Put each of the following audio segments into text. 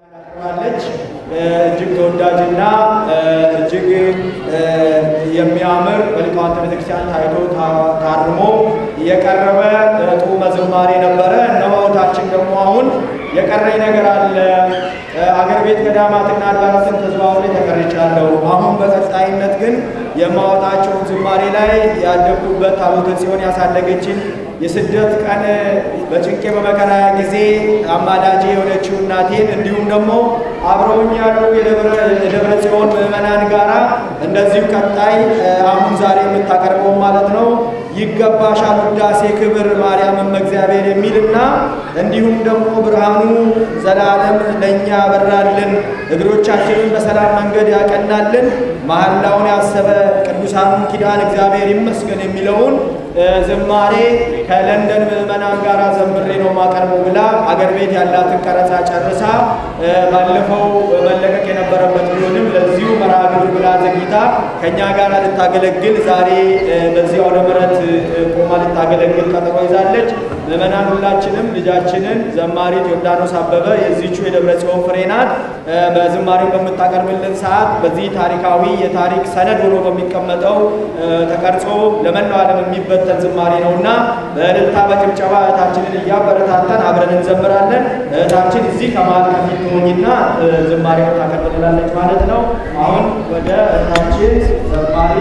አለች እጅግ ተወዳጅና እጅግ የሚያምር በሊቃውንተ ቤተክርስቲያን ታይቶ ታርሞ የቀረበ ጡመ ዝማሬ ነበረ። እነሆ ታችን ደግሞ አሁን የቀረኝ ነገር አለ። አገር ቤት ገዳማትና አድባራትን ተዘዋውሬ ተቀርቻለሁ። አሁን በቀጣይነት ግን የማወጣቸውን ዝማሬ ላይ ያደግኩበት ታቦተ ጽዮን ያሳደገችን የስደት ቀን በጭንቄ በመከራ ጊዜ አማላጄ የሆነችው እናቴን እንዲሁም ደግሞ አብረውኝ ያሉ የደብረ ጽዮን ምዕመናን ጋራ እንደዚሁ ቀጣይ አሁን ዛሬ የምታቀርበው ማለት ነው ይገባሻል ውዳሴ ክብር ማርያምም እግዚአብሔር የሚልና እንዲሁም ደግሞ ብርሃኑ ዘላለም ለእኛ ያበራልን እግሮቻችንን በሰላም መንገድ ያቀናልን መሐላውን ያሰበ ቅዱሳኑን ኪዳን እግዚአብሔር ይመስገን የሚለውን ዝማሬ ከለንደን ምዕመናን ጋር ዘምሬ ነው ማቀርበው ብላ አገር ቤት ያላትን ቀረጻ ጨርሳ ባለፈው መለቀቅ የነበረበት ቢሆንም ለዚሁ መርሃ ግብር ብላ ዘግይታ ከእኛ ጋር ልታገለግል ዛሬ በዚህ አውደ ምሕረት ቆማ ልታገለግል ቀጠሮ ይዛለች። ምዕመናን ሁላችንም ልጃችንን ዘማሪት ዮርዳኖስ አበበ የዚቹ የደብረ ጽዮን ፍሬ ናት። በዝማሬው በምታቀርብልን ሰዓት በዚህ ታሪካዊ የታሪክ ሰነድ ሆኖ በሚቀመጠው ተቀርጾ ለመላው ዓለም የሚበተን ዝማሬ ነውና በእልልታ በጭብጨባ እህታችንን እያበረታታን አብረን እንዘምራለን። እህታችን እዚህ ከመሀል ከፊት ትሆኝና ዝማሬውን ታቀርብልናለች ማለት ነው። አሁን ወደ እህታችን ዘማሪ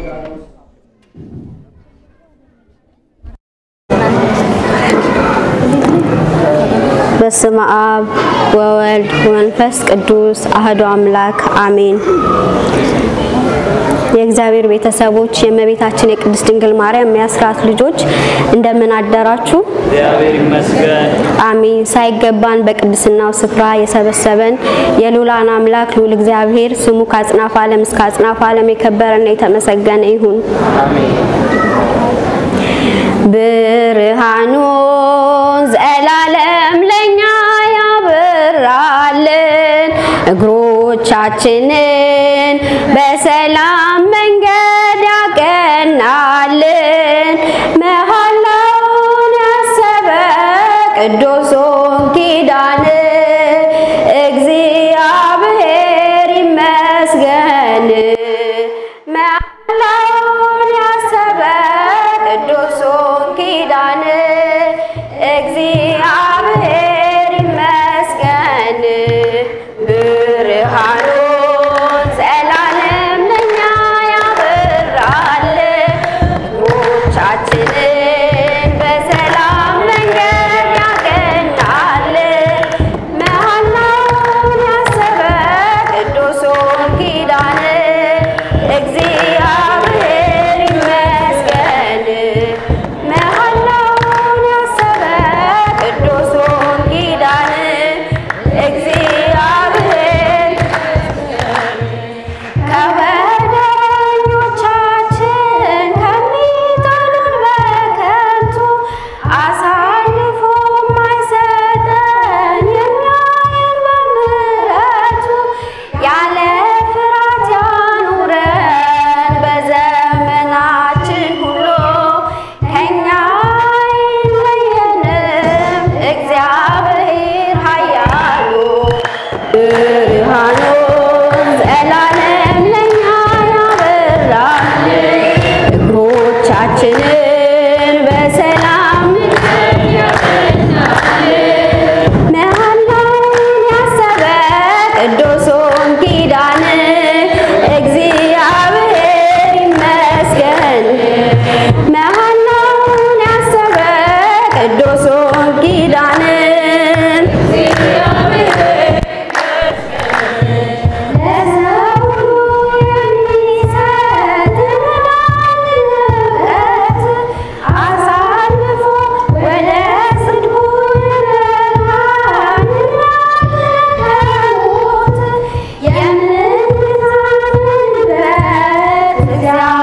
በስመ አብ ወወልድ ወመንፈስ ቅዱስ አህዶ አምላክ አሜን። የእግዚአብሔር ቤተሰቦች የእመቤታችን የቅድስት ድንግል ማርያም የአስራት ልጆች እንደምን አደራችሁ? እግዚአብሔር ይመስገን። አሜን። ሳይገባን በቅድስናው ስፍራ የሰበሰበን የሉላን አምላክ ልዑል እግዚአብሔር ስሙ ከአጽናፍ ዓለም እስከ አጽናፍ ዓለም የከበረና የተመሰገነ ይሁን። ብርሃኑ ዘላለም ለኛ ያበራልን እግሮቻችንን በሰላም መንገድ ያቀናልን መሐላውን ያሰበ ቅዱሱን ኪዳን እግዚአብሔር ይመስገን። መሐላውን ያሰበ ቅዱሱን ኪዳን እግዚአብሔር ይመስገን። ብርሃኑን ዘላለም ለኛ ያበራል እግሮቻችንን በሰላም መንገድ ያቀናል መሐላውን ያሰበ ቅዱሱን ኪዳን እግዚአብሔር ይመስገን። መሐላውን ያሰበ ቅዱሱን ኪዳን እግዚአብሔር ከበደኞቻችን ከሚጠሉን በከንቱ አሳልፎ ማይሰጠን የሚያየን በምሕረቱ ያለ ፍርሃት ያኑረን በዘመናችን ሁሉ ከኛ አይለየንም እግዚአብሔር ኃያሉ ብርሃኑን ዘላለም ለኛ ያበራል እግሮቻችንን በሰላም መሐላውን ያሰበ ቅዱሱን ኪዳን እግዚአብሔር ይመስገን። መሐላውን ያሰበ ቅዱሱን ኪዳን ለሰው የሚሰጥ መድኃኒት አሳልፎ ወደ ጽድቁ ይመራል ከሞት የምንታመንበት እግዚአብሔር